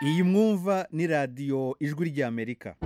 iyi mwumva ni radiyo ijwi ry'amerika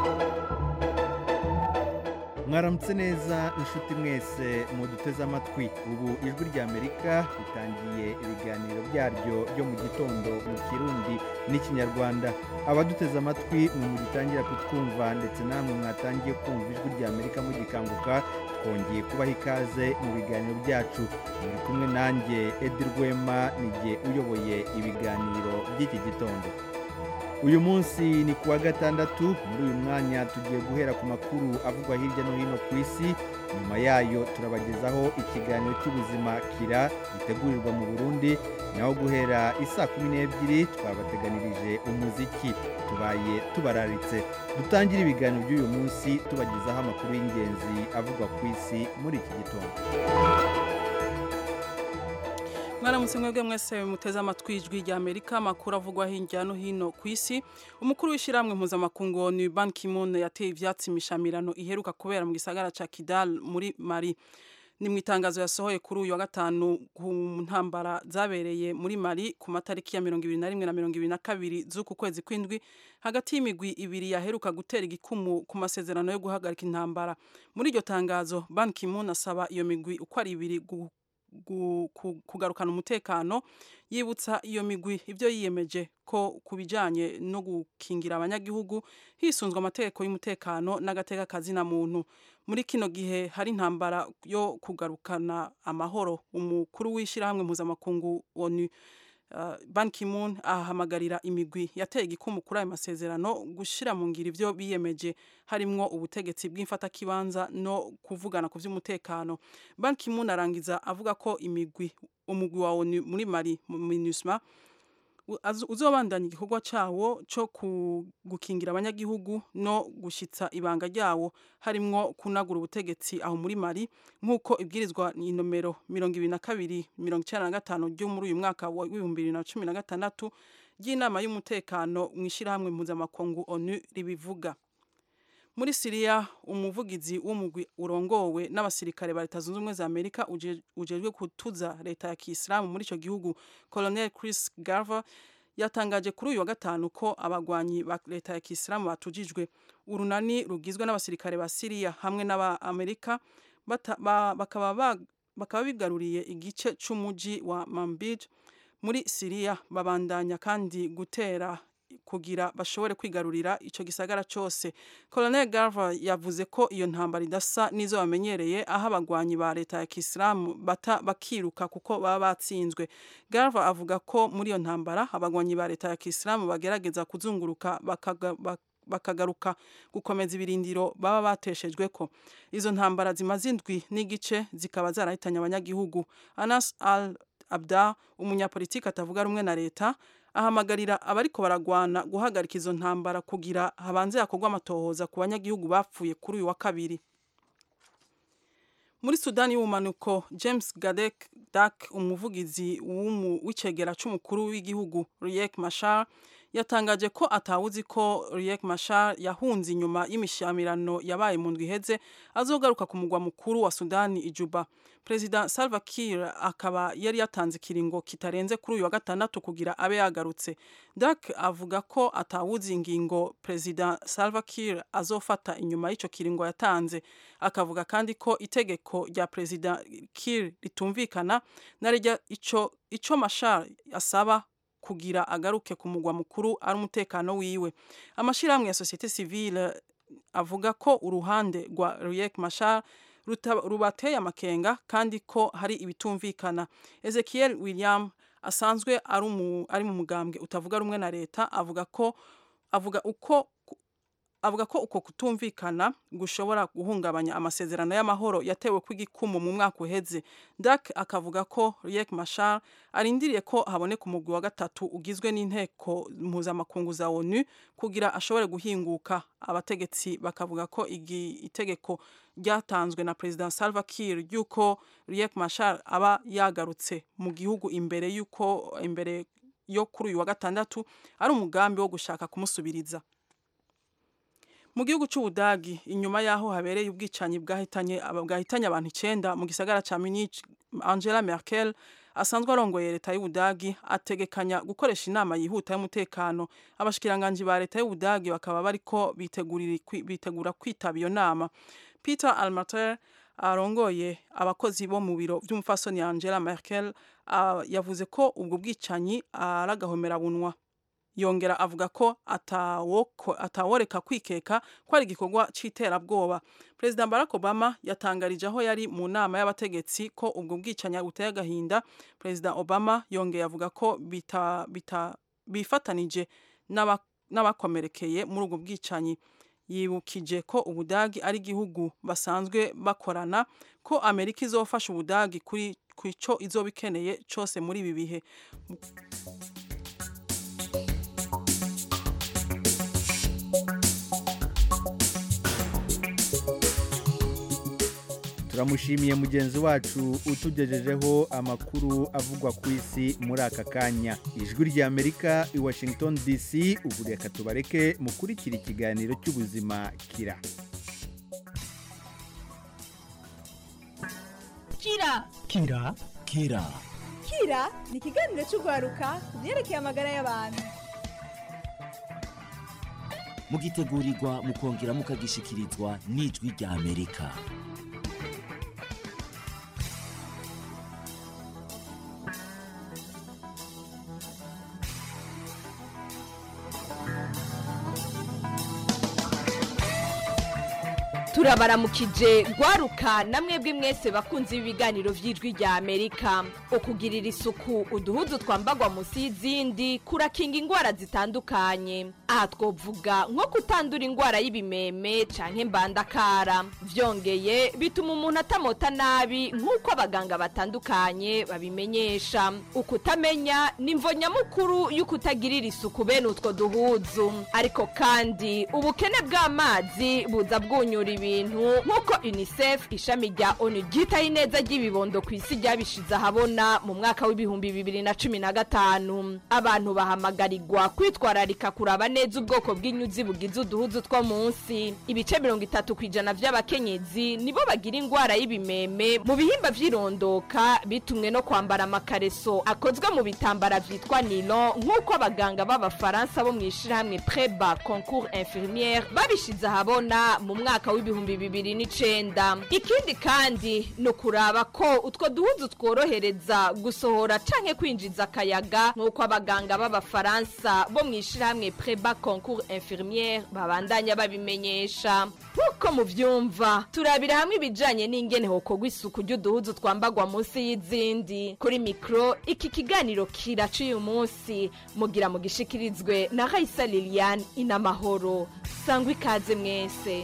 mwaramutse neza inshuti mwese muduteze amatwi ubu ijwi ry'amerika ritangiye ibiganiro byaryo byo mu gitondo mu kirundi n'ikinyarwanda abaduteze amatwi mwe mugitangira kutwumva ndetse namwe mwatangiye kumva ijwi ry'amerika mugikanguka twongeye kubaha ikaze mu biganiro byacu muri kumwe nanjye edi rwema nijye uyoboye ibiganiro by'iki gitondo uyu munsi ni kuwa gatandatu muri uyu mwanya tugiye guhera ku makuru avugwa hirya no hino ku isi nyuma yayo turabagezaho ikiganiro cy'ubuzima kira gitegurirwa mu burundi naho guhera isaa kumi n'ebyiri twabateganirije umuziki tubaye tubararitse dutangire ibiganiro by'uyu munsi tubagezaho amakuru y'ingenzi avugwa ku isi muri iki gitondo mwaramutse mwebwe mwese muteze amatwi ijwi rya amerika amakuru avugwa hirya no hino ku isi umukuru w'ishyirahamwe mpuzamakungu ni ban kimon yateye ivyatsi imishamirano iheruka kubera mu gisagara ca kidal muri mali ni mu itangazo yasohoye kuri uyu wa gatanu ku ntambara zabereye muri mali ku matariki ya mirongo ibiri na rimwe na mirongo ibiri na kabiri z'uku kwezi kw'indwi hagati y'imigwi ibiri yaheruka gutera igikumu ku masezerano yo guhagarika intambara muri iryo tangazo ban kimon asaba iyo migwi uko ari ibiri kugarukana umutekano yibutsa iyo migwi ibyo yiyemeje ko ku bijyanye no gukingira abanyagihugu hisunzwe amategeko y'umutekano n'agateka kazina muntu muri kino gihe hari intambara yo kugarukana amahoro umukuru w'ishyirahamwe mpuzamakungu onu Ban Ki-moon ahamagarira imigwi yateye igikumu kuri ayo masezerano gushyira mu ngiro ibyo biyemeje harimwo ubutegetsi bw'imfatakibanza no kuvugana ku by'umutekano Ban Ki-moon arangiza avuga ko imigwi umugwi wa ONU muri Mali MINUSMA uzobandanya igikorwa cyawo cyo gukingira abanyagihugu no gushitsa ibanga ryawo harimwo kunagura ubutegetsi aho muri Mali nk'uko ibwirizwa ni nomero mirongo ibiri na kabiri mirongo icyenda na gatanu ryo muri uyu mwaka w'ibihumbi bibiri na cumi na gatandatu ry'inama y'umutekano mu ishyirahamwe mpuzamakungu onu ribivuga muri siriya umuvugizi w'umugwi urongowe n'abasirikare ba leta zunze ubumwe za amerika ujejwe kutuza leta ya kisilamu muri icyo gihugu colonel chris garver yatangaje kuri uyu wa gatanu ko abagwanyi ba leta ya kisilamu batujijwe urunani rugizwe n'abasirikare ba siriya hamwe n'abamerika bakaba bigaruriye igice cy'umujyi wa mambij muri siriya babandanya kandi gutera kugira bashobore kwigarurira icyo gisagara cyose colonel garver yavuze ko iyo ntambara idasa n'izo bamenyereye aho abagwanyi ba leta ya kisilamu bata bakiruka kuko baba batsinzwe garver avuga ko muri iyo ntambara abagwanyi ba leta ya kisilamu bagerageza kuzunguruka bakaga, bakagaruka gukomeza ibirindiro baba bateshejwe ko izo ntambara zimaze indwi n'igice zikaba zarahitanye abanyagihugu anas al abda umunyapolitiki atavuga rumwe na leta ahamagarira abariko baragwana guhagarika izo ntambara kugira habanze hakorwa amatohoza ku banyagihugu bapfuye kuri uyu wa kabiri muri sudani y'ubumanuko james gadek dak umuvugizi w'icegera c'umukuru w'igihugu riek mashar yatangaje ko atawuzi ko riek mashar yahunze inyuma y'imishamirano yabaye mu ndwi iheze azogaruka ku mugwa mukuru wa sudani ijuba perezida salva kiir akaba yari yatanze ikiringo kitarenze kuri uyu wa gatandatu kugira abe yagarutse dak avuga ko atawuzi ingingo perezida salva kiir azofata inyuma y'icyo kiringo yatanze akavuga kandi ko itegeko rya perezida kiir ritumvikana na rya ico ico mashar asaba kugira agaruke ku mugwa mukuru ari umutekano wiwe amashyirahamwe ya sosiyete sivile avuga ko uruhande rwa riek mashar rubateye amakenga kandi ko hari ibitumvikana ezekiel william asanzwe ari mu mugambwe utavuga rumwe na leta avuga ko avuga uko avuga ko uko kutumvikana gushobora guhungabanya amasezerano y'amahoro yatewe kw'igikumu mu mwaka uheze dak akavuga ko riek mashar arindiriye ko haboneka umugwi wa gatatu ugizwe n'inteko mpuzamakungu za onu kugira ashobore guhinguka abategetsi bakavuga ko itegeko ryatanzwe na perezida salva kiir ry'uko riek mashar aba yagarutse mu gihugu imbere y'uko imbere yo kuri uyu wa gatandatu ari umugambi wo gushaka kumusubiriza mu gihugu cy'ubudagi inyuma y'aho habereye ubwicanyi bwahitanye bwahitanye abantu icyenda mu gisagara cya Munich Angela Merkel asanzwe arongoye leta y'ubudagi ategekanya gukoresha inama yihuta y'umutekano abashikiranganji ba leta y'ubudagi bakaba bariko bitegura kwitaba iyo nama peter almater arongoye abakozi bo mu biro by'umufasoni angela merkel uh, yavuze ko ubwo bwicanyi ari agahomerabunwa yongera avuga ko ataworeka kwikeka ko ari igikorwa cy'iterabwoba perezida barack obama yatangarije aho yari mu nama y'abategetsi ko ubwo bwicanyi buteye agahinda perezida obama yongeye avuga ko bita, bita, bifatanije n'abakomerekeye muri ubwo bwicanyi yibukije ko ubudagi ari igihugu basanzwe bakorana ko amerika izofasha ubudagi kuri ku icyo izoba ikeneye cyose muri ibi bihe turamushimiye mugenzi wacu utugejejeho amakuru avugwa ku isi muri aka kanya ijwi ry'amerika i washington dc ubu reka tubareke mukurikira ikiganiro cy'ubuzima kira kira kira kira kira ni ikiganiro cy'urwaruka ku byerekeye amagara y'abantu mugitegurirwa mukongera mukagishikirizwa n'ijwi ry'amerika turabaramukije rwaruka namwe mwese bakunze ibiganiro by'ijwi rya amerika ukugirira isuku uduhuzu twambagwa munsi y'izindi kurakinga indwara zitandukanye aha twovuga nko kutandura indwara y'ibimeme canke mbandakara byongeye bituma umuntu atamota nabi nk'uko abaganga batandukanye babimenyesha ukutamenya ni imvo nyamukuru y'ukutagirira isuku bene utwo duhuzu ariko kandi ubukene bw'amazi buza bwunyura ibintu nk'uko unicef ishami rya onu ryitaho ineza ry'ibibondo ku isi ryabishize ahabona mu mwaka w'ibihumbi bibiri na cumi na gatanu abantu bahamagarirwa kwitwararika kuraba neza ubwoko bw'inyuzi bugize uduhuzu two munsi ibice mirongo itatu ku ijana by'abakenyezi nibo bagira indwara y'ibimeme mu bihimba by'irondoka bitumwe no kwambara amakareso akozwe mu bitambara byitwa nilo nk'uko abaganga b'abafaransa bo mu ishyirahamwe preba concours infirmiere babishize ahabona mu mwaka w'ibihumbi bibiri n'icenda ikindi kandi ni ukuraba ko utwo duhuzu tworohereza gusohora canke kwinjiza akayaga nk'uko abaganga b'abafaransa bo mu ishyirahamwe preba concours infirmiere babandanya babimenyesha nk'uko muvyumva turabira hamwe ibijanye n'ingene hokorwa isuku ry'uduhuzu twambagwa munsi y'izindi kuri mikro iki kiganiro kiraca uyu munsi mugira mugishikirizwe na raisa liliane inamahoro sangwa ikaze mwese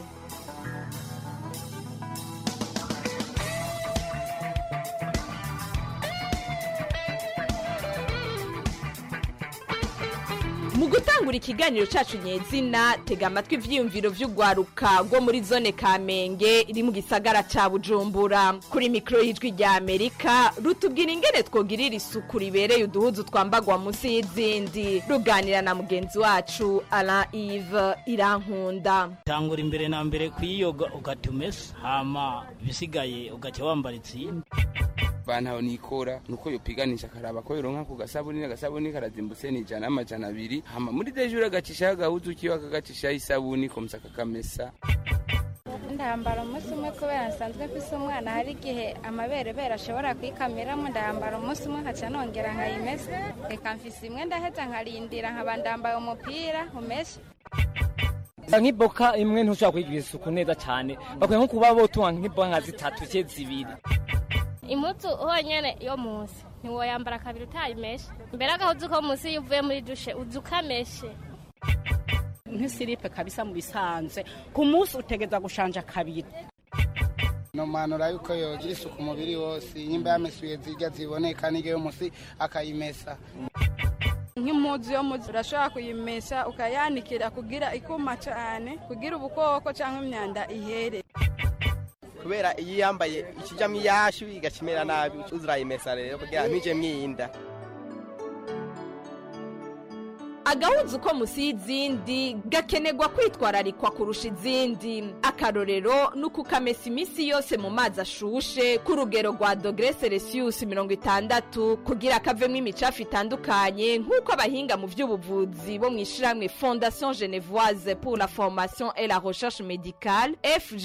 mu gutangura ikiganiro cyacu nyezina tega amatwi ivyiyumviro vy'urwaruka rwo muri zone kamenge iri mu gisagara ca bujumbura kuri mikoro y'ijwi rya amerika rutubwira ingene twogirira isuku ribereye uduhuzu twambagwa munsi y'izindi ruganira na mugenzi wacu alain ive irankunda tangura imbere na mbere kuyiyoga ugatumesa hama ibisigaye ugaca wambara itsindi bantaho nikora nuko yopiganisha akaraba ko yoronka ku gasabuni agasabuni karazimbutse ni ijana n'amajana abiri hama muri dejure agacishaho agahuzu kiwe akagacishaho isabuni komsa kakamesa ndambara umunsi umwe kubera nsanzwe mfise umwana hari igihe amaberebere ashobora kwikamiramo ndambara umunsi umwe nkaca nongera nkayimesa reka mfise imwe ndaheza nkarindira nkaba ndambaye umupira umeshe nk'iboka imwe ntushobora kuyigira isuku neza cyane bakwiye nko kuba botunga nk'iboka nka zitatu cye zibiri impuzu honyine yo munsi ntiwoyambara kabiri utayimeshe mbere agahuzu ko munsi iyo uvuye muri dushe uza ukameshe nk'isiripe kabisa mu bisanzwe ku munsi utegeza gushanja kabiri nomanura yuko yogira isuku umubiri wose nyimba yamesuye zirya ziboneka n'iyo munsi akayimesa nk'impuzu yo muzi urashobora kuyimesha ukayanikira kugira ikuma cyane kugira ubukoko cyangwa imyanda ihere kubera iyo yambaye ikijyamo iyashu igakimera nabi uzurayimesa rero kugira ntije mwinda agahuzu ko musi y'izindi gakenerwa kwitwararikwa kurusha izindi akarorero ni ukukamesa iminsi yose mu mazi ashushe ku rugero rwa dogere celsius mirongo itandatu kugira kavemo imicafu itandukanye nk'uko abahinga mu by'ubuvuzi bo mu ishyirahamwe fondation genevoise pour la formation et la recherche médicale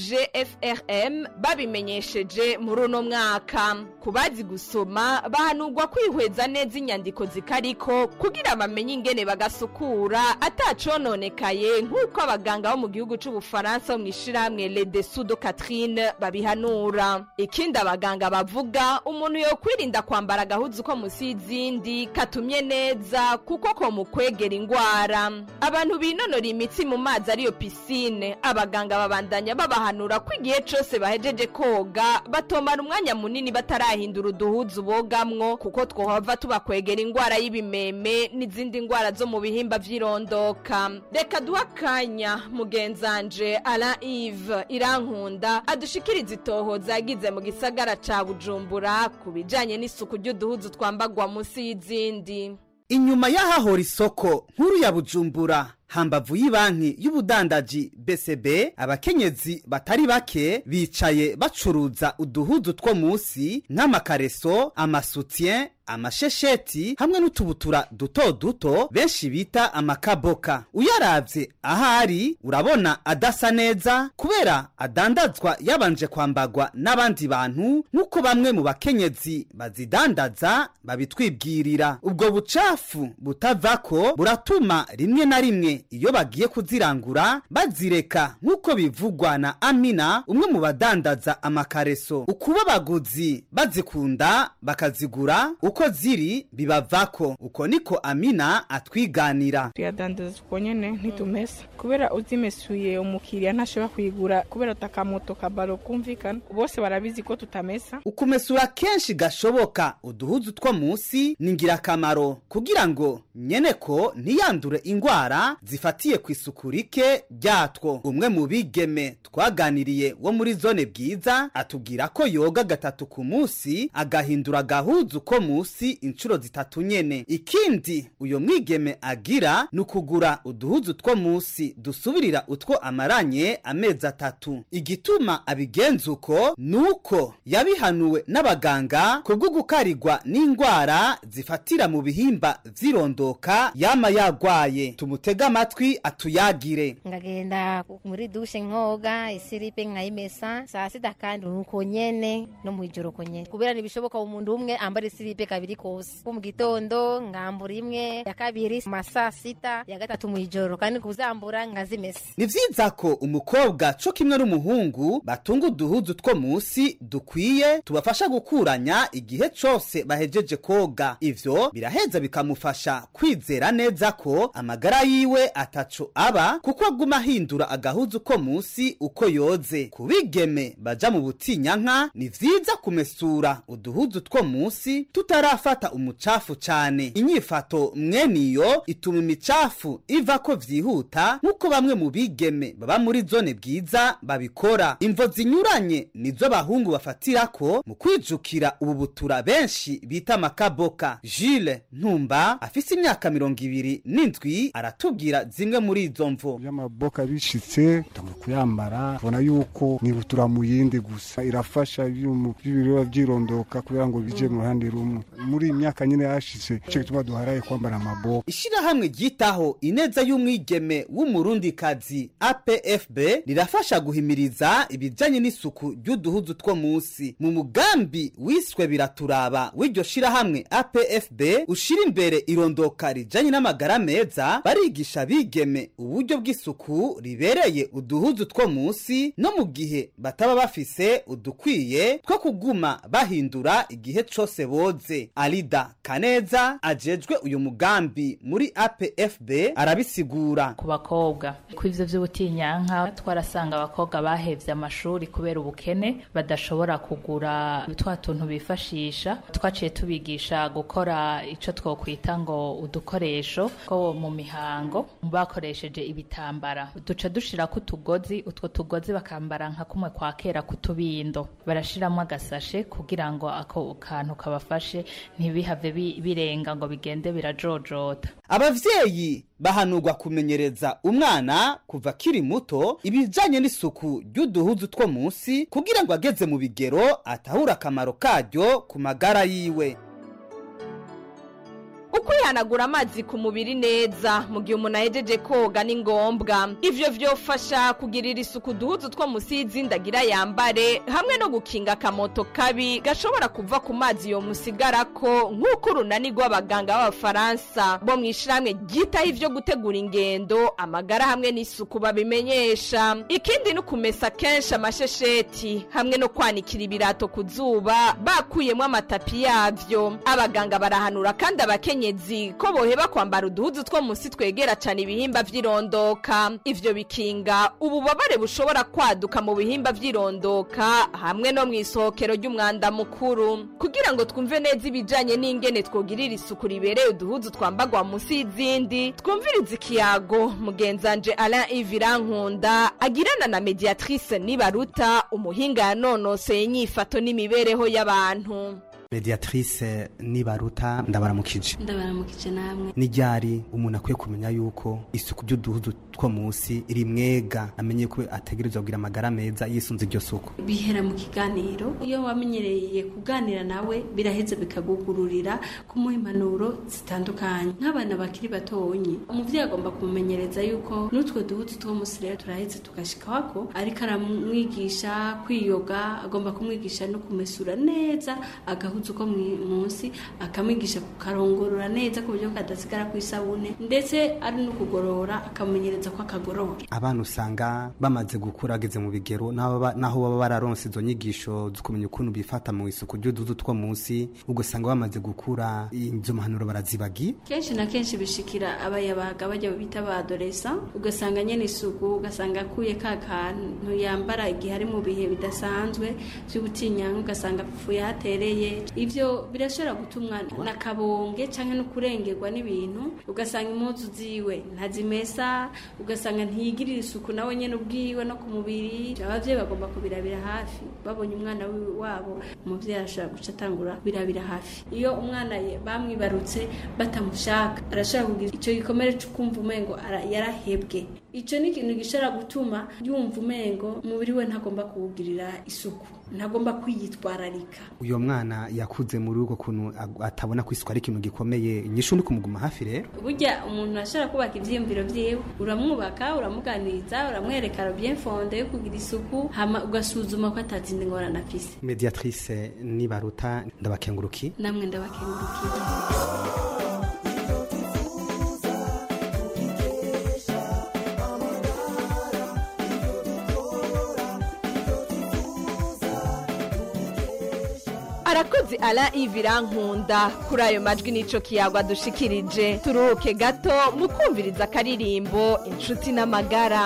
fgfrm babimenyesheje muri uno mwaka ku bazi gusoma bahanurwa kwihweza neza inyandiko zikariko kugira bamenye ingene bagasukura atacononekaye nk'uko abaganga bo mu gihugu c'ubufaransa bo mu ishyirahamwe le dessous de catherine babihanura ikindi abaganga bavuga umuntu yokwirinda kwambara agahuzu ko musi y'izindi katumye neza kuko ko mu kwegera ingwara abantu binonora imitsi mu mazi ariyo pisine abaganga babandanya babahanura ko igihe cose bahejeje koga batomara umwanya munini batarahindura uduhuzu bogamwo kuko twohava tubakwegera ingwara y'ibimeme n'izindi ngwara zo mu bihimba vy'irondoka reka duha akanya mugenzanje alain ive irankunda adushikiriza itohoza yagize mu gisagara ca bujumbura ku bijanye n'isuku ry'uduhuzu twambagwa munsi y'izindi inyuma y'ahahora isoko nkuru ya bujumbura hambavu y'ibanki y'ubudandaji BCB abakenyezi batari bake bicaye bacuruza uduhuzu two munsi nk'amakareso amasutien amashesheti hamwe n'utubutura duto duto benshi bita amakaboka uyaravye ahari urabona adasa neza kubera adandazwa yabanje kwambagwa n'abandi bantu nk'uko bamwe mu bakenyezi bazidandaza babitwibwirira ubwo bucafu butavako buratuma rimwe na rimwe iyo bagiye kuzirangura bazireka nk'uko bivugwa na amina umwe mu badandaza amakareso ukuba abaguzi bazikunda bakazigura uko ziri bibavako uko niko amina atwiganira tuyadandaza uko nyene ntitumesa kubera uzimesuye umukiriya ntashobora kuyigura kubera utakamoto kabaro kumvikana bose barabizi ko tutamesa ukumesura kenshi gashoboka uduhuzu two munsi ni ingirakamaro kugira ngo nyene ko ntiyandure ingwara zifatiye ku isuku rike ryatwo umwe mu bigeme twaganiriye wo muri zone bwiza atubwira ko yoga gatatu ku munsi agahindura agahuzu ko munsi inshuro zitatu nyene ikindi uyo mwigeme agira ni ukugura uduhuzu two munsi dusubirira utwo amaranye amezi atatu igituma abigenza uko ni uko yabihanuwe n'abaganga kubwo gukarigwa n'indwara zifatira mu bihimba vy'irondoka yama yagwaye tumutega amatwi atuyagire ngagenda muri dushe nkoga isiripe nkayimesa saa sita kandi nuko nyene no mwijoro uko nyene kubera ntibishoboka umuntu umwe ambara isiripe kabiri kose ko mu gitondo ngambura imwe ya kabiri ma saa sita ya gatatu mwijoro kandi kuzambura nkazimesa ni vyiza ko umukobwa co kimwe n'umuhungu batunga uduhuzu two munsi dukwiye tubafasha gukuranya igihe cose bahejeje koga ivyo biraheza bikamufasha kwizera neza ko amagara yiwe ataco aba kuko aguma ahindura agahuzu ko munsi uko yoze ku bigeme baja mu butinyanka ni vyiza kumesura uduhuzu two munsi tutarafata umucafu cane inyifato mweniyo ituma imicafu ivako vyihuta nk'uko bamwe mu bigeme baba muri zone bwiza babikora imvo zinyuranye nizo bahungu bafatirako mu kwijukira ubu butura benshi bita makaboka Jules Ntumba afise imyaka mirongo ibiri n'indwi aratubwira zimwe muri izo mvo y'amaboka bishitse tugomba kuyambara tubona yuko nibutura mu yindi gusa irafasha ibyuma by'ibireba byirondoka kugira ngo bije mu ruhande rumwe muri iyi myaka nyine yashitse cyo gituma duharaye kwambara amaboka ishirahamwe ryitaho ineza y'umwigeme w'umurundikazi APFB rirafasha guhimiriza ibijanye n'isuku ry'uduhuzu two munsi mu mugambi wiswe biraturaba w'iryo shirahamwe APFB ushira imbere irondoka rijanye n'amagara meza barigisha bigeme uburyo bw'isuku ribereye uduhuzu two munsi no mu gihe bataba bafise udukwiye two kuguma bahindura igihe cose boze alida kaneza ajejwe uyu mugambi muri apfb arabisigura ku bakobwa ku ivyo vy'ubutinyanka twarasanga abakobwa bahevye amashuri kubera ubukene badashobora kugura twa tuntu bifashisha twaciye tubigisha gukora ico twokwita ngo udukoresho two mu mihango bakoresheje ibitambara duca dushirako utugozi utwo tugozi bakambara nka kumwe kwa kera kutubindo barashiramo agasashe kugira ngo ako kantu kabafashe ntibihave bi- birenga ngo bigende birajojota abavyeyi bahanurwa kumenyereza umwana kuva akiri muto ibijanye n'isuku ry'uduhuzu two munsi kugira ngo ageze mu bigero atahure akamaro karyo ku magara yiwe ukwihanagura amazi ku mubiri neza mu gihe umuntu ahejeje koga ni ngombwa ivyo vyofasha kugirira isuku uduhuzu two musi y'izindi yambare hamwe no gukinga akamoto kabi gashobora kuva ku mazi yo musigarako nk'uko urunani rw'abaganga b'abafaransa bo mu ishirahamwe ryitaho ivyo gutegura ingendo amagara hamwe n'isuku babimenyesha ikindi ni ukumesa kenshi amashesheti hamwe no kwanikira ibirato ku zuba bakuyemo amatapi yavyo abaganga barahanura kandi abakenyezi ko boheba kwambara uduhuzu two munsi twegera cyane ibihimba vy'irondoka ivyo bikinga ububabare bushobora kwaduka mu bihimba vy'irondoka hamwe no mu isohokero ry'umwanda mukuru kugira ngo twumve neza ibijanye n'ingene twogirira isuku ribereye uduhuzu twambagwa munsi y'izindi twumviriza ikiyago mugenzanje alain ivirankunda agirana na mediatrice nibaruta umuhinga yanonoseye inyifato n'imibereho y'abantu mediatrice nibaruta ndabaramukije ndabaramukije namwe n'iryari umuntu akwiye kumenya yuko isuku by'uduhuzu two munsi rimwega amenye ko ategerezwa kugira amagara meza yisunze iryo suku bihera mu kiganiro iyo wamenyereye kuganira nawe biraheza bikagugururira kumuha impanuro zitandukanye nk'abana bakiri batonyi umuvyeyi agomba kumumenyereza yuko n'utwo duhuzu two munsi rero turaheze tugashikako ariko aramwigisha kwiyoga agomba kumwigisha no kumesura neza agahuzu ko mwi- munsi akamwigisha kukarongorora neza ku buryo kadasigara ku isabune ndetse ari no kugorora akamumenyereza ko akagorora abana usanga bamaze gukura ageze mu bigero naho baba- naho baba bararonse izo nyigisho zo kumenya ukuntu bifata mu isuku ry'uduhuzu two munsi ugasanga bamaze gukura izo mpanuro barazibagi kenshi na kenshi bishikira abayabaga bajya bita ba adolesa ugasanga nyene isuku ugasanga akuye ka kantu yambara igihe ari mu bihe bidasanzwe vy'ubutinyanka ugasanga apfuye hatereye ivyo birashobora gutumwa na kabonge canke no kurengerwa n'ibintu ugasanga impuzu ziwe ntazimesa ugasanga ntiyigirira isuku nawe nyene ubwiwe no ku mubiri abavyeyi bagomba kubirabira hafi babonye umwana wi- wabo umuvyeyi arashobora guca atangura birabira hafi iyo umwana ye- bamwibarutse batamushaka arashobora kugira ico gikomere co kumva umengo ara- yarahebwe ico ni ikintu gishobora gutuma yumva umengo umubiri we ntagomba kuwugirira isuku ntagomba kwiyitwararika uyo mwana yakuze muri uko kuntu ag- atabona ko isuku ari ikintu gikomeye inyishu ni kumuguma hafi rero burya umuntu ashobora kubaka ivyiyumviro vyiwe uramwubaka uramuganiriza uramwereka bien fonde yo kugira isuku hama ugasuzuma ko atazindi ngorane afise mediatrice nibaruta ndabakenguruki namwe ndabakengurukiye arakoze ara ivirankunda kuri ayo majwi n'ico kiyagwa dushikirije turuhuke gato mu kumviriza akaririmbo inshuti n'amagara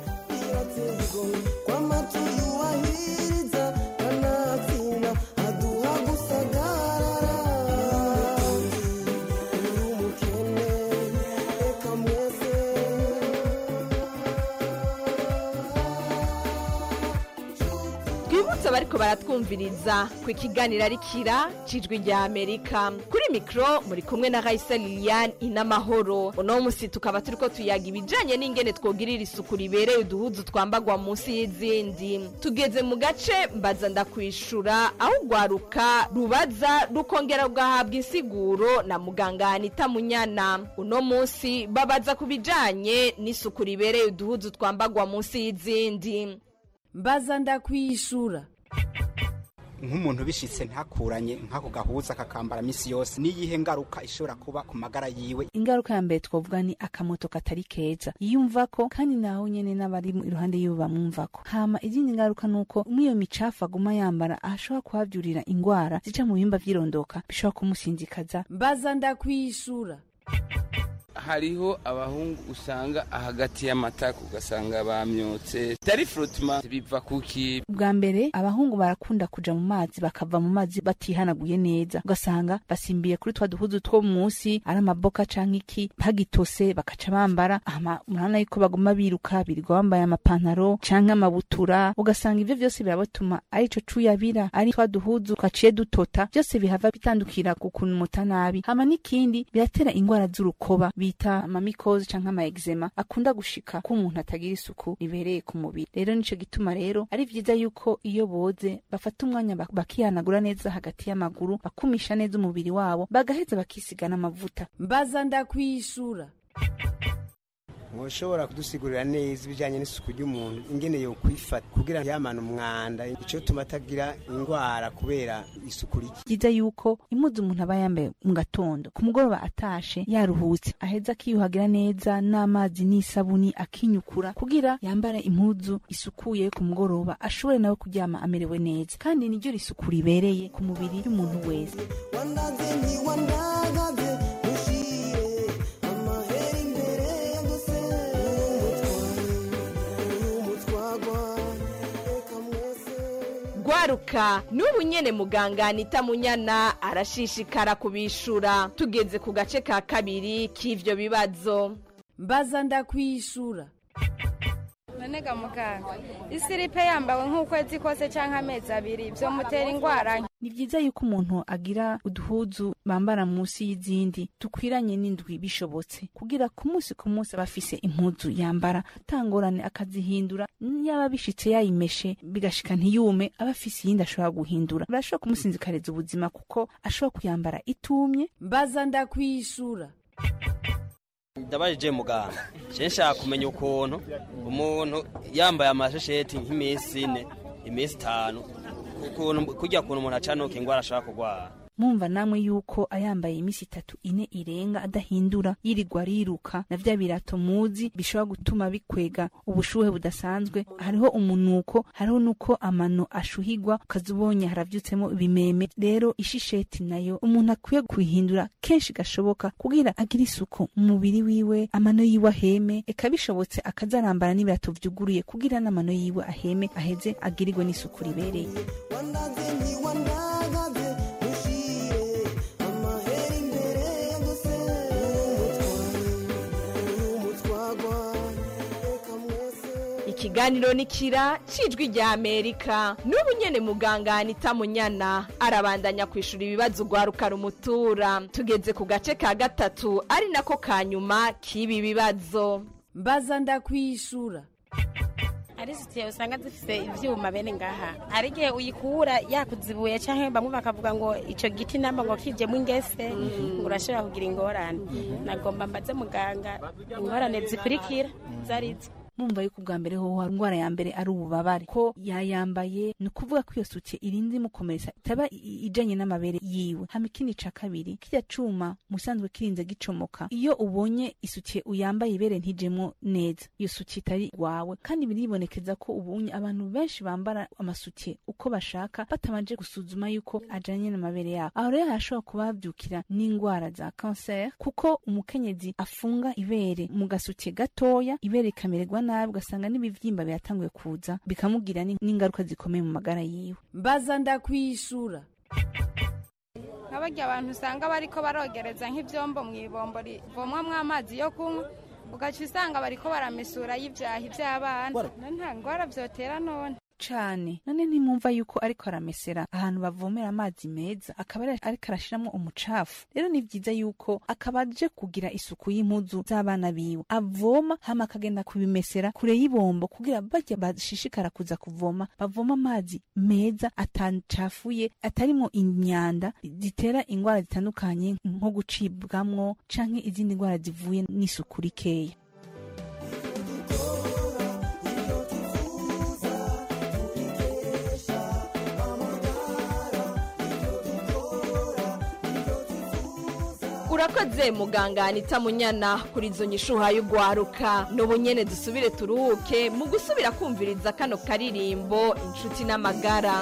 twibutse abariko baratwumviriza ku ikiganiro ari kira cijwi rya amerika kuri mikro muri kumwe na raisa lilian inamahoro uno musi tukaba turiko tuyaga ibijanye n'ingene twogirira isuku ribereye uduhuzu twambagwa munsi y'izindi tugeze mu gace mbaza ndakwishura aho ugwaruka rubaza rukongera rugahabwa insiguro na muganga anita munyana uno musi babaza ku bijanye n'isuku ribereye uduhuzu twambagwa munsi y'izindi mbaza ndakwishura nk'umuntu bishitse ntakuranye nk'ako gahuza akakambara misi yose n'iyihe ngaruka ishobora kuba ku magara yiwe ingaruka ya mbere twavuga ni akamoto katari keza yiyumvako kandi naho nyene n'abari mu- iruhande yiwe bamwumvako hama izindi ngaruka ni uko umwe iyo micafu aguma yambara ashobora kuhavyurira ingwara zica mu bihimba vy'irondoka bishobora kumusinzikaza mbaza ndakwishura hariho abahungu usanga hagati y'amatako ugasanga bamyotse tari frotma biva kuki bwa mbere abahungu barakunda kuja mu mazi bakava mu mazi batihanaguye neza ugasanga basimbiye kuri twa duhuzu two munsi ari amaboka canke iki bagitose bakaca bambara ama murabona yuko baguma biruka birirwa bambaye amapantaro canke amabutura ugasanga ivyo vyose birabatuma ari ico cuyabira ari twa duhuzu twaciye dutota vyose bihava bitandukira ku kuntu muta nabi hama n'ikindi biratera ingwara z'urukoba bita amamikozi canke ama eczema akunda gushika ko umuntu atagira isuku ribereye ku mubiri rero nico gituma rero ari vyiza yuko iyo boze bafata umwanya bak- bakihanagura neza hagati y'amaguru bakumisha neza umubiri wabo bagaheza bakisiga n'amavuta mbaza ndakwishura ntushobora kudusigurira neza ibijyanye n'isuku ry'umuntu ingene yo kwifata kugira yamane umwanda icyo tuma atagira indwara kubera isuku rike vyiza yuko impuzu umuntu aba yambaye mu gatondo ku mugoroba atashe yaruhutse aheza akiyuhagira neza n'amazi n'isabuni akinyukura kugira yambare impuzu isukuye yo ku mugoroba ashobore nawe kuryama amerewe neza kandi niryo risuku ribereye ku mubiri y'umuntu wese gwaruka n'ubu nyene muganga anita munyana arashishikara kubishura tugeze ku gace ka kabiri k'ivyo bibazo mbaza ndakwishura none ga muganga isiripe yambawe nk'ukwezi kose cyangwa amezi abiri byomutera indwara nke ni vyiza yuko umuntu agira uduhuzu bambara munsi y'izindi dukwiranye n'indwi bishobotse kugira ku munsi ku munsi aba afise impuzu yambara atangorane akazihindura yaba bishitse yayimeshe bigashika ntiyume aba afise iyindi ashobora guhindura birashobora kumusinzikariza ubuzima kuko ashobora kuyambara itumye mbaza ndakwishura ndabajije muganga je nshaka kumenya ukuntu umuntu yambaye amashesheti nk'iminsi ine iminsi itanu ukuntu kurya kuntu umuntu acanuka ingwara ashobora kurwara mumva namwe yuko ayambaye imisi itatu ine irenga adahindura yirirwa ariruka na vya birato muzi bishobora gutuma bikwega ubushuhe budasanzwe hariho umunuko hariho nuko amano ashuhigwa ukaza ubonye haravyutsemo ibimeme rero ishisheti nayo umuntu akwiye kuihindura kenshi gashoboka kugira agire isuku mu mubiri wiwe amano yiwe aheme eka bishobotse akazarambara n'ibirato vyuguruye kugira n'amano yiwe aheme aheze agirirwe n'isuku ribereye ikiganiro ni kira cijwi rya amerika n'ubu nyene muganga anita munyana arabandanya kwishura ibibazo ugwaruka rumutura tugeze ku gace ka gatatu ari nako ka nyuma k'ibi bibazo mbaza ndakwishura ari sitiye usanga zifite ivyuma bene ngaha hari igihe uyikura yakuzibuye canke bamwe bakavuga ngo ico giti namba ngo kijemwo ingese ngo urashobora kugira ingorane nagomba mbaze muganga ingorane zikurikira zarizo mumva yuko ubwa mbere hoho indwara ya mbere ari ububabare ko yayambaye ni ukuvuga ko iyo suke irinze imukomeretsa itaba i- i- ijanye n'amabere yiwe hama ikindi ca kabiri kirya cuma musanzwe kirinze gicomoka iyo ubonye isuke uyambaye ibere ntijemwo neza iyo suke itari wawe kandi biribonekeza ko ubunye abantu benshi bambara amasuke uko bashaka batabanje gusuzuma yuko ajanye n'amabere yabo aho rero hashobora kuba havyukira n'indwara za kanseri kuko umukenyezi afunga ibere mu gasuke gatoya ibere rikamererwa nabi ugasanga n'ibivyimba biratanguye kuza bikamugira ni- n'ingaruka zikomeye mu magara yiwe mbaza ndakwishura nka barya abantu usanga bariko barogereza nk'ivyombo mu ibombo rivomwamwo amazi yo kunywa ugaca usanga bariko baramesura y'ivyahi vy'abana none nta ngwara vyotera none cane none ntimwumva yuko ariko aramesera ahantu bavomera amazi meza akaba ari- ariko arashiramwo umucafu rero ni vyiza yuko akaba aje kugira isuku y'impuzu z'abana biwe avoma hama akagenda kubimesera kure y'ibombo kugira barya bashishikara kuza kuvoma bavoma amazi meza atacafuye atarimwo imyanda zitera ingwara zitandukanye nko gucibwamwo canke izindi ngwara zivuye n'isuku rikeya urakoze muganga anita munyana kuri izo nyishuha y'ugwaruka n'ubu nyene dusubire turuhuke mu gusubira kumviriza kano karirimbo inshuti n'amagara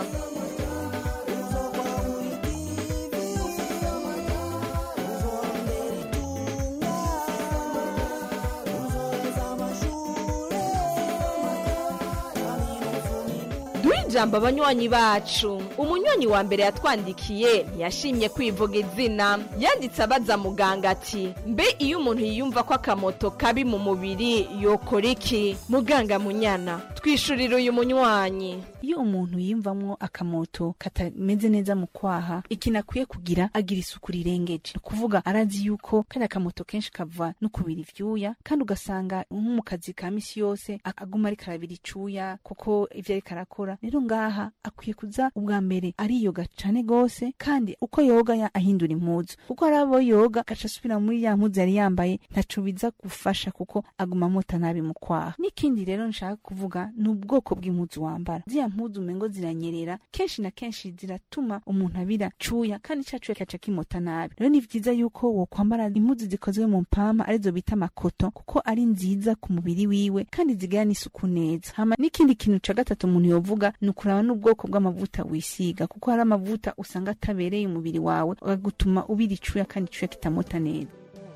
ijambo abanywanyi bacu umunywanyi wa mbere yatwandikiye ntiyashimye kwivuga izina yanditse abaza muganga ati mbe iyo umuntu yiyumva ko akamoto kabi mu mubiri yokora iki muganga munyana twishurira uyu munywanyi iyo umuntu yiyumvamwo akamoto katameze neza mu kwaha ikintu akwiye kugira agira isuku rirengeje ni ukuvuga arazi yuko kariya akamoto kenshi kava no kubira ivyuya kandi ugasanga nko mu kazi ka misi yose aguma ariko arabira icuya kuko ivyo ariko arakora rero ngaha akwiye kuza ubwa mbere ariyoga cane gose kandi uko yoga ya- ahindura impuzu kuko hari abo yoga gaca asubira muri ya mpuzu yari yambaye ntaco biza gufasha kuko aguma amota nabi mu kwaha n'ikindi rero nshaka kuvuga ni ubwoko bw'impuzu wambara ziriya mpuzu umengo ziranyerera kenshi na kenshi ziratuma umuntu abira cuya kandi ca cuya kaca kimota nabi rero ni vyiza yuko wokwambara impuzu zikozwe mu mpama arizo bita amakoto kuko ari nziza ku mubiri wiwe kandi zigira n'isuku neza hama n'ikindi kintu ca gatatu umuntu yovuga ni ukuraba n'ubwoko bw'amavuta wisiga kuko hari amavuta usanga atabereye umubiri wawe agutuma ubira icuya kandi icuya kitamota neza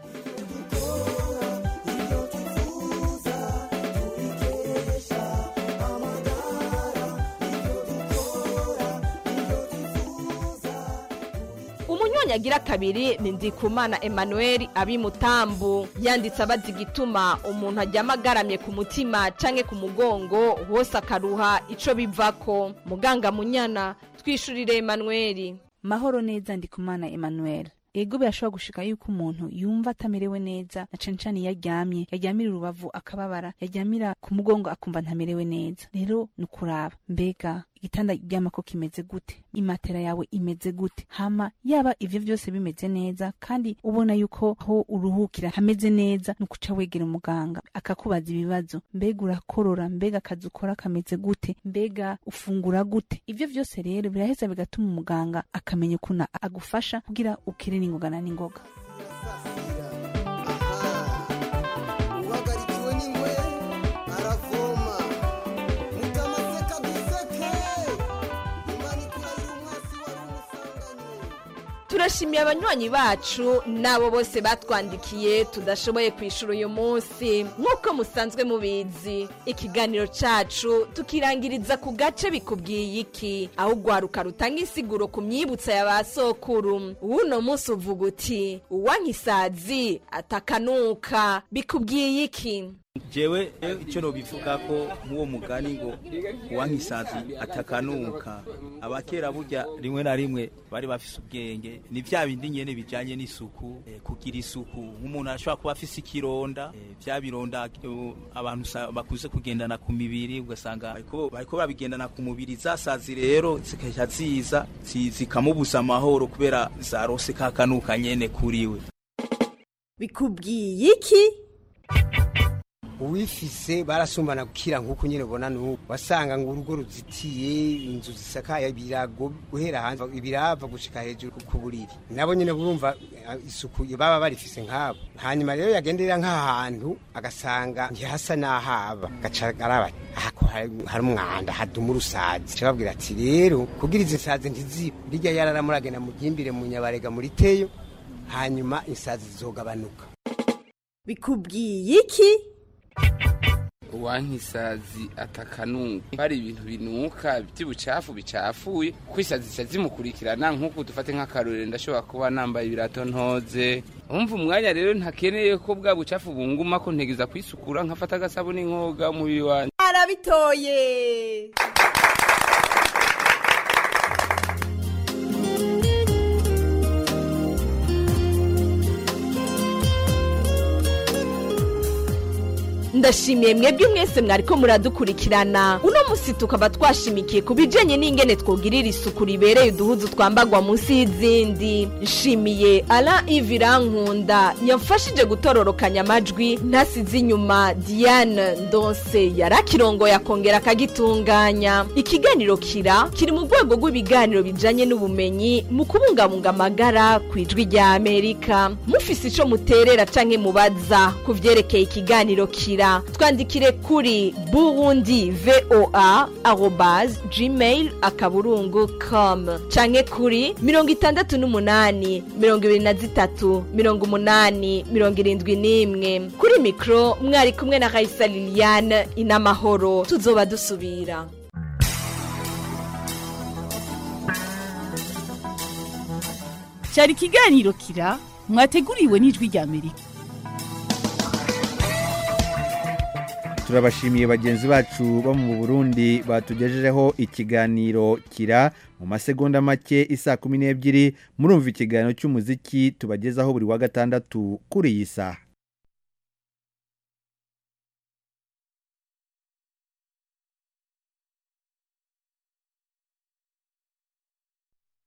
umunywanyi agira kabiri ni ndikumana emmanuel abimutambu yanditse abaza igituma umuntu aryama agaramye ku mutima canke ku mugongo hose akaruha ico bivako muganga munyana twishurire emmanuel mahoro neza ndikumana emmanuel ego birashobora gushika yuko umuntu yumva atamerewe neza na cane cane iyo aryamye yaryamira urubavu akababara yaryamira ku mugongo akumva ntamerewe neza rero ni ukuraba mbega igitanda ryamako kimeze gute imatera yawe imeze gute hama yaba ivyo vyose bimeze neza kandi ubona yuko aho uruhukira hameze neza ni ukuca wegera umuganga akakubaza ibibazo mbega urakorora mbega akazi ukora kameze gute mbega ufungura gute ivyo vyose rero biraheza bigatuma umuganga akamenya ukuntu agufasha kugira ukire n'ingoga na n'ingoga uhagarikiwe n'ingwe aravoma mutamaseka duseke imana ikurahira umwasi wari umusanganye turashimiye abanywanyi bacu n'abo bose batwandikiye tudashoboye kwishura uyu munsi nk'uko musanzwe mubizi ikiganiro cacu tukirangiriza ku gace bikubwiye iki aho ugwaruka rutanga insiguro ku myibutsa ya ba sokuru w'uno munsi uvuga uti uwankisazi atakanuka bikubwiye iki jewe icyo nobivuga ko nk'uwo mugani ngo uwankisazi atakanuka abakera burya rimwe na rimwe bari bafise ubwenge ni vya bindi nyene bijanye n'isuku eh, kugira isuku nk'umuntu ashobora kuba afise ikironda eh, vya bironda eh, abantu usa- bakuze kugendana ku mibiri ugasanga bariko bariko babigendana ku mubiri zasazi rero zikaca ziza zi- zikamubuza amahoro kubera zarose kakanuka nyene kuriwe bikubwiye iki uwifise barasumbana gukira nk'uko nyine ubona n'ubu wasanga ngo urugo ruzitiye inzu zisakaye ibirago guhera hanze ibirava gushika hejuru ku buriri nabo nyine burumva eh, isuku baba barifise nk'abo hanyuma rero yagenderera nk'ahantu agasanga ntihasa n'ahaba gaca araba aha ko hari hari umwanda haduma urusazi cababwira ati rero kugira izi nsazi ntizibe rirya yarara muragenda mugimbire mu nyabarega muri teyo hanyuma insazi zizogabanuka bikubwiye iki uwankisazi atakanuka hari ibintu binuka by'ubucafu bicafuye kuko isazi zica zimukurikirana nk'uko dufate nk'akarorero ndashobora kuba nambaye ibirato ntoze umva umwanya rero ntakeneye ko bwa bucafu bunguma ko ntegeza kwisukura nkafata agasabuni nkoga umubiri wanjye arabitoye ndashimiye mwebwe mwese mwariko muradukurikirana uno musi tukaba twashimikiye ku bijanye n'ingene twogirira isuku ribereye uduhuzu twambagwa munsi y'izindi nshimiye ala ivirankunda yamfashije gutororokanya amajwi ntasize inyuma diane ndonse yarakirongoye akongera akagitunganya ikiganiro kira kiri mu rwego rw'ibiganiro bijanye n'ubumenyi mu kubungabunga amagara ku ijwi rya amerika mufise ico muterera canke mubaza ku vyerekeye ikiganiro kira twandikire kuri burundi voa arobas gmail akaburungu com canke kuri mirongo itandatu n'umunani mirongo ibiri na zitatu mirongo umunani mirongo irindwi n'imwe kuri mikro mwari kumwe na raisa liliane inamahoro tuzoba dusubira cyari ikiganiro kira mwateguriwe n'ijwi rya amerika turabashimiye bagenzi bacu bo mu burundi batugejejeho ikiganiro kira mu masegonda make isa kumi n'ebyiri murumva ikiganiro cy'umuziki tubagezaho buri wa gatandatu kuri iyi saha